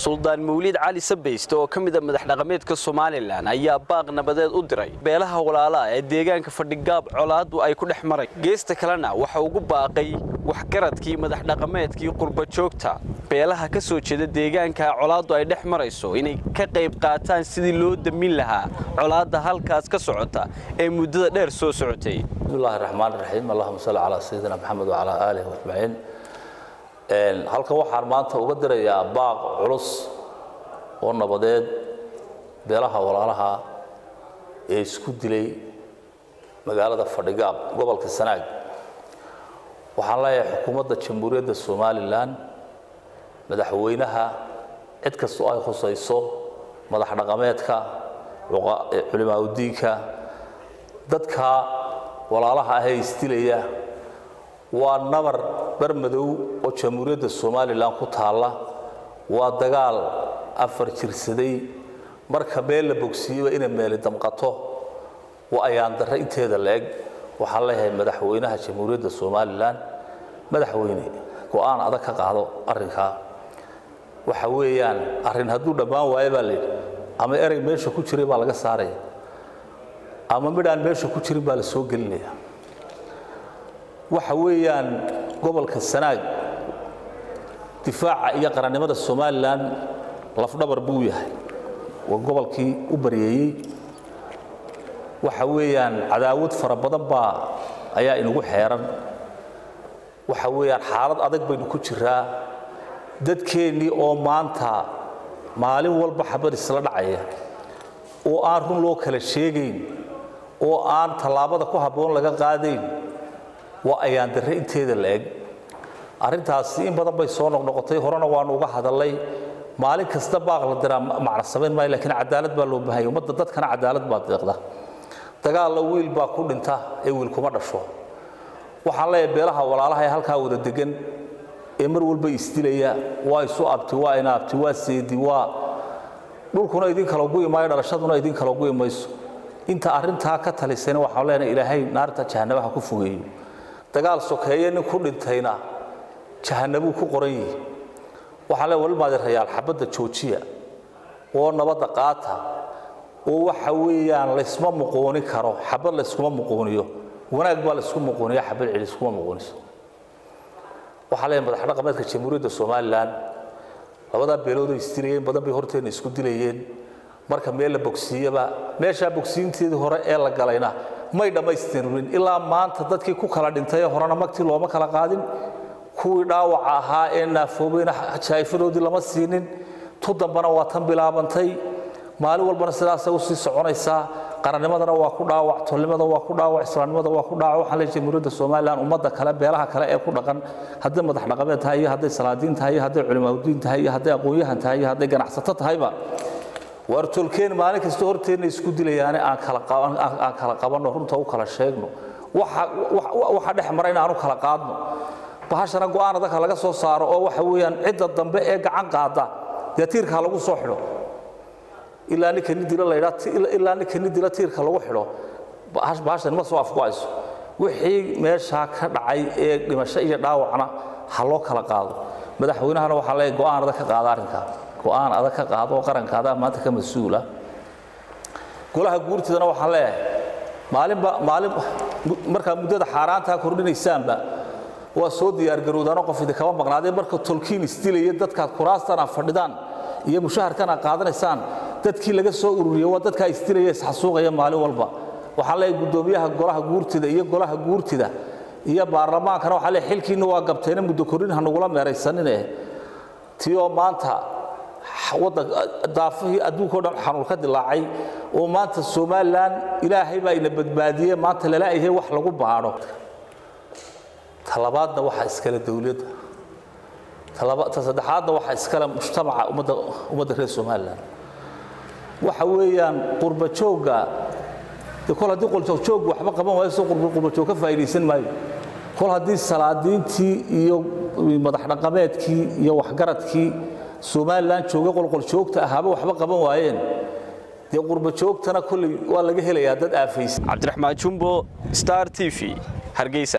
suldaan mawliid cali sabayste oo ka mida madax dhaqameedka somalilan ayaa baaq nabadeed u diray beelaha walaalaha ee deegaanka fadhigaab colaaddu ay ku dhex maray geesta kalena waxa ugu baaqay waxgaradkii madax dhaqameedkii qurbajoogta beelaha ka soo jeeda deegaanka colaaddu ay dhex marayso inay ka qayb qaataan sidii loo damin lahaa colaadda halkaas ka socota ee muddada dheer soo socotay bismillahi raxmaan raxiim allahuma salli calaa sayidina maxamed wacalaa aalihi ajmaciin halkan waxaan maanta uga dirayaa baaq culus oo nabadeed beelaha walaalaha ee isku dilay magaalada fadhigaab gobolka sanaag waxaan leeyahay xukuumadda jamhuuriyadda somalilan madaxweynaha cid kastoo ay khusayso madax dhaqameedka culimaauddiinka dadka walaalaha ahee isdilaya waa nabar barmadow oo jamhuuriyadda somalilan ku taalla waa dagaal afar jirsaday marka meel la bogsiiyeba inay meeli damqato waa ayaan darre inteeda la-eg waxaan leeyahay madaxweynaha jamhuuriyadda somalilan madaxweyne go-aan adag ka qaado arrinkaa waxa weeyaan arrin hadduu dhammaan waayo baa layidhi ama erey meesha ku jiray baa laga saaraya ama midhaan meesha ku jirin baa la soo gelinaya waxa weeyaan gobolka sanaag difaaca iyo qarannimada somalilan lafdhabar buu yahay waa gobolkii u baryeeyey waxa weeyaan cadaawad fara badan baa ayaa inagu xeeran waxa weeyaan xaalad adag baynu ku jiraa dadkeennii oo maanta maalin walba xabad isla dhacaya oo aan run loo kala sheegayn oo aan tallaabada ku habboon laga qaadayn waa ayaan darre inteeda la eg arrintaasi in badan bay soo noqnoqotay horena waanu uga hadallay maalin kasta baaq la diraa macna samayn maayo laakiin cadaalad baa loo baahanya ummadda dadkana cadaalad baa deeqda dagaalla wiil baa ku dhinta ee wiil kuma dhasho waxaan leeyahay beelaha walaalaha ee halkaa wada degan ee mar walba isdilaya waa isu abti waa ina abti waa seedi waa dhulkuna idin kala gu'i maayo dhalashaduna idin kala gu'i mayso inta arrintaa ka talisayna waxaan leenahay ilaahay naarta jahanabaha ku fogeeyo dagaal sokeeye nin ku dhintayna jahanabuu ku qoran yihi waxaan leeyahay walmaadirayaal xabadda joojiya oo nabadda qaata oo waxa weeyaan laysma muqoonin karo xabad layskuma muqooniyo wanaag baa laysku muqooniya xabad celi iskuma muqooniso waxaa leeyahay madax dhaqameedka jamhuuriyadda somalilan labadaa beeloodoo isdilayeen badan bay horteenna isku dilayeen marka meel la bogsiiyaba meeshaa bogsiinteedii hore ee la galayna may dhammaystirin ilaa maanta dadkii ku kala dhintay ee horena magtii looma kala qaadin kuwii dhaawaca ahaa ee naafoobayna jaa'ifadoodii lama siinin tu dambana waa tan bilaabantay maalin walbana sidaasay usii soconaysaa qarannimadana waa ku dhaawac tolnimada waa ku dhaawac islaamnimada waa ku dhaawac waxaan leeyahay jamhuuriyadda somalilan ummadda kale beelaha kale ee ku dhaqan hadday madax dhaqameed tahay iyo hadday salaadiin tahay iyo hadday culimaauddiin tahay iyo hadday aqoon-yahan tahay iyo hadday ganacsato tahayba waar tolkeen maalin kasta horteenna isku dilayaane aan kala qabanno runta u kala sheegno waxa dhex mara in aanu kala qaadno bahashana go-aan adagka laga soo saaro oo waxa weeyaan cidda dambe ee gacan qaada dee tiirka lagu soo xidho ilaa ninka nin dilo laydhaa ilaa ninka nin dilo tiirka lagu xidho bahashan ma soo afgo-ayso wixii meeshaa ka dhacay ee dhimasho iyo dhaawacna ha loo kala qaado madaxweynahana waxaa leeyahay go-aan adag ka qaada arrinkaa go-aan adag ka qaado oo qarankaada maanta ka mas-uula golaha guurtidana waxaan leeyahay maalinba maalin markaa muddada xaaraantaa kordhinaysaanba waa soo diyaargarowdaano qof idinkama maqnaadee marka tolkiin isdilaya dadkaad kuraastan aad fadhidaan iyo mushaharkan aad qaadanaysaan dadkii laga soo ururiya waa dadkaa isdilaya isxasuuqaya maalin walba waxaan leeyahay guddoomiyaha golaha guurtida iyo golaha guurtida iyo baarlamaankana waxaa leeyahay xilkiinna waa gabteena muddo kordhin ha nagula meeraysanine tii oo maanta waddan daafihii adduunkao dhan xanuun ka dilaacay oo maanta somalilan ilaahay baa ina badbaadiyey maanta lalaayahay wax lagu baadho talabaadna waxaa iskale dowladda ta saddexaadna waxaa iskale mujtamaca ummadda ummadda reer somalilan waxa weeyaan qurbajoogga de kol haddii qoljoogjoog waxba qaban waayo soo qurbajoog ka faa'iidaysan maayo kol haddii salaadiintii iyo madax dhaqameedkii iyo waxgaradkii somalilan joogay qolqoljoogta ahaaba waxba qaban waayeen dee qurbajoogtana kolley waa laga helayaa dad aafaysa cabdiraxmaan jumbo star t v hargeysa